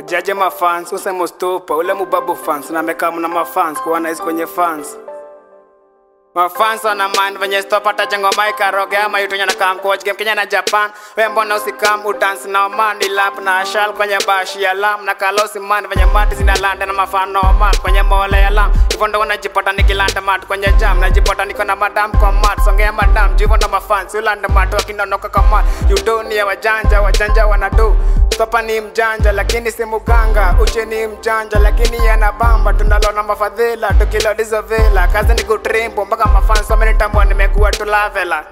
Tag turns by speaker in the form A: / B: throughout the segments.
A: jaje mafans useme stupa ule mubabu fans na mekam na mafans kuwa nice kwenye fans mafans wana mind venye stopata jengo maika roge ama yutunya na kam coach game Kenya na Japan we mbona usikam udansi na man lap na ashal kwenye bashi ya lam na kalosi man venye mati zinalanda na mafano man kwenye mole ya lam hivyo ndo unajipata nikilanda mat kwenye jam najipata niko na madam kwa mat songea madam jivo na mafans ulanda mat wakinonoka kwa mat yudonia wajanja wajanja wanadu Papa ni mjanja lakini si muganga, uche ni mjanja lakini yana bamba. Tunalona mafadhila tukilodizo vela, kazi ni kutrimbo mpaka mafans wamenitambua, nimekuwa tulavela.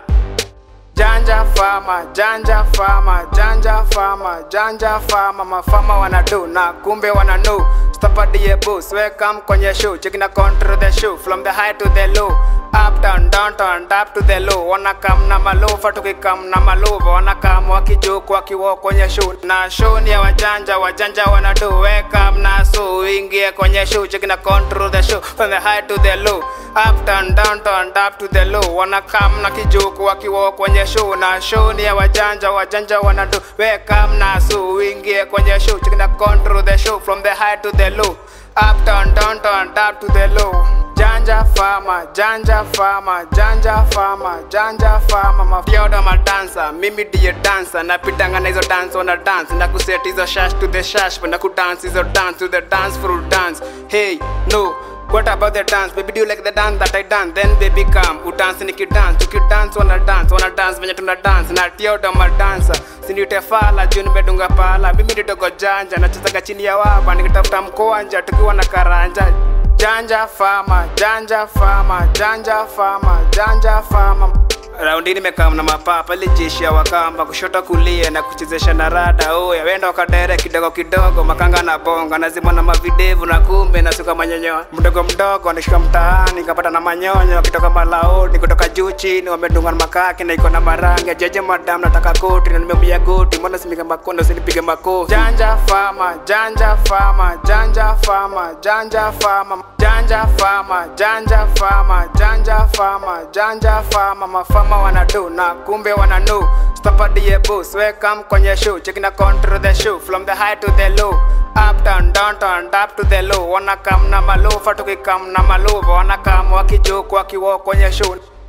A: Janja fama, janja fama, janja fama, janja fama, mafama wanadu na kumbe wananu Stopadiye boost, welcome kwenye show, checking a control the show from the high to the low up down down down up to the low wana kam na malofa tukikam na malova wana kam wakijuku wakiwa kwenye show na show ni ya wajanja wajanja wanadu welcome na so ingie kwenye show checking a control the show from the high to the low up down down down up to the low wana kam na kijuku wakiwa kwenye show na show ni ya wajanja wajanja wanadu welcome na so ingie kwenye show checking a control the show from the high to the low up down down down up to the low Janja fama, janja fama, janja fama, janja fama Mafioda madansa, mimi ndiye dansa Napitanga na hizo dance wana dance Na kuset hizo shash to the shash Na kudance hizo dance to the dance full dance Hey, no, What about the dance? Baby, do you like the dance that I dance? Then baby come, udance nikidance, tukidance wana dance, wana dance venye tuna dance, na tioda madansa sinite fala juu nimedunga pala, mimi nitogo janja, nachezaga chini ya waba nikitafuta mkoanja tukiwa na karanja Janja fama, janja fama, janja fama, janja fama Raundi nimekaa na mapapa ili jeshi ya wakamba kushoto kulia na kuchezesha na rada oya wenda wakadere kidogo kidogo makanga na bonga nazima na mavidevu na kumbe nasuka manyonyo mdogo mdogo nishika mtaani kapata na manyonyo wakitoka malaoni kutoka juu chini wamedunga na makaki na iko na marangi jeje madam nataka koti na nimemia goti mbona simige makondo sinipige makofi janja fama janja fama janja fama janja fama janja fama janja fama janja fama janja fama mafama wanadu na kumbe wananu stopadiye boost welcome kwenye show checking a control the show from the high to the low up down down down up to the low wanakam na malofa tukikam na malova wanakam wakijuku wakiwa kwenye show